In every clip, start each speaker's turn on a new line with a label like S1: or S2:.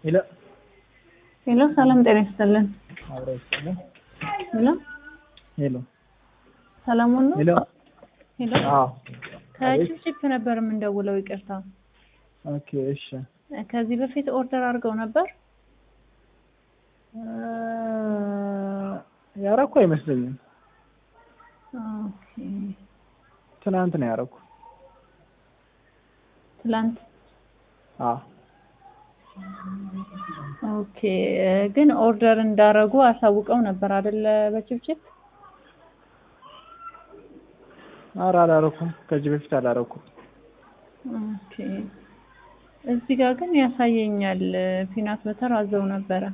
S1: ሄሎ
S2: ሄሎ፣ ሰላም ጤና ይስጥልን።
S1: አብረ ይስጥልን።
S2: ሄሎ፣
S1: ሄሎ
S2: ሰላሙን ነው?
S1: ሄሎ
S2: ሄሎ፣
S1: አዎ
S2: ከቺፕቺፕ ነበር የምንደውለው። ይቅርታ፣
S1: ኦኬ እሺ
S2: ከዚህ በፊት ኦርደር አድርገው ነበር?
S1: እ ያረኩ አይመስለኝም።
S2: ኦኬ፣
S1: ትናንት ነው ያረኩ።
S2: ትላንት።
S1: አዎ
S2: ኦኬ፣ ግን ኦርደር እንዳረጉ አሳውቀው ነበር አይደለ? በቺፕቺፕ
S1: ኧረ አላረኩም። ከዚህ በፊት አላረኩም።
S2: ኦኬ። እዚህ ጋር ግን ያሳየኛል ፒናት በተር አዘው ነበረ።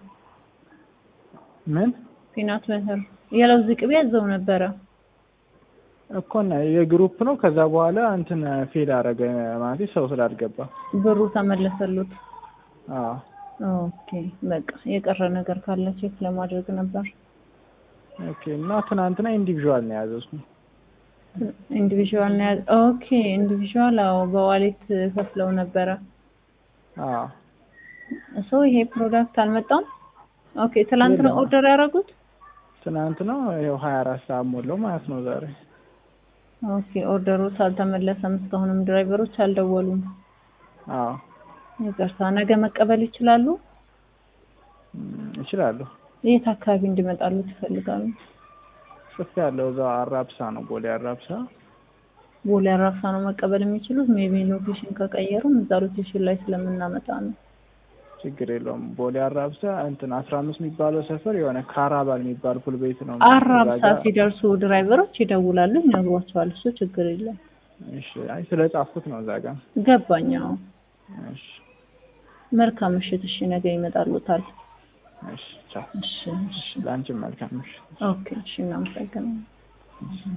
S1: ምን
S2: ፒናት በተር የለውዝ ቅቤ አዘው ነበረ።
S1: እኮ እና የግሩፕ ነው። ከዛ በኋላ እንትን ፌል አረገ ማለት ሰው ስላልገባ።
S2: ብሩ ተመለሰሉት።
S1: አዎ
S2: ኦኬ በቃ የቀረ ነገር ካለ ቼክ ለማድረግ ነበር።
S1: ኦኬ። እና ትናንትና ኢንዲቪዥዋል ነው ያዘዝኩት።
S2: ኢንዲቪዥዋል ነው ያዝ ኦኬ ኢንዲቪዥዋል አዎ፣ በዋሌት ከፍለው ነበረ።
S1: አዎ
S2: ሰው ይሄ ፕሮዳክት አልመጣም። ኦኬ ትላንት ነው
S1: የለም።
S2: ኦርደር ያደረጉት።
S1: ትናንት ነው ይኸው ሀያ አራት ሰዓት ሞላው ማለት ነው ዛሬ።
S2: ኦኬ ኦርደሮች አልተመለሰም። እስካሁንም ድራይቨሮች አልደወሉም።
S1: አዎ
S2: ይቅርታ፣ ነገ መቀበል ይችላሉ?
S1: እም፣ እችላለሁ።
S2: የት አካባቢ እንዲመጣሉ ትፈልጋሉ?
S1: ጽፌ ያለው እዛ አራብሳ ነው ቦሌ አራብሳ።
S2: ቦሌ አራብሳ ነው መቀበል የሚችሉት። ሜቢ ሎኬሽን ከቀየሩም እዛ ሎኬሽን ላይ ስለምናመጣ ነው።
S1: ችግር የለውም። ቦሌ አራብሳ እንትን አስራ አምስት የሚባለው ሰፈር የሆነ ካራባል የሚባል ፑል ቤት ነው።
S2: አራብሳ
S1: እዛ ጋ-
S2: ሲደርሱ ድራይቨሮች ይደውላሉ፣ ይነግሯቸዋል። እሱ ችግር የለም።
S1: እሺ። አይ ስለ ጻፍኩት ነው እዛ ጋር።
S2: ገባኛው።
S1: እሺ
S2: መልካም ምሽት። እሺ ነገ ይመጣሉታል።
S1: እሺ ቻው።
S2: እሺ እሺ።
S1: ለአንቺም መልካም ምሽት።
S2: ኦኬ እሺ፣ እናመሰግናለን።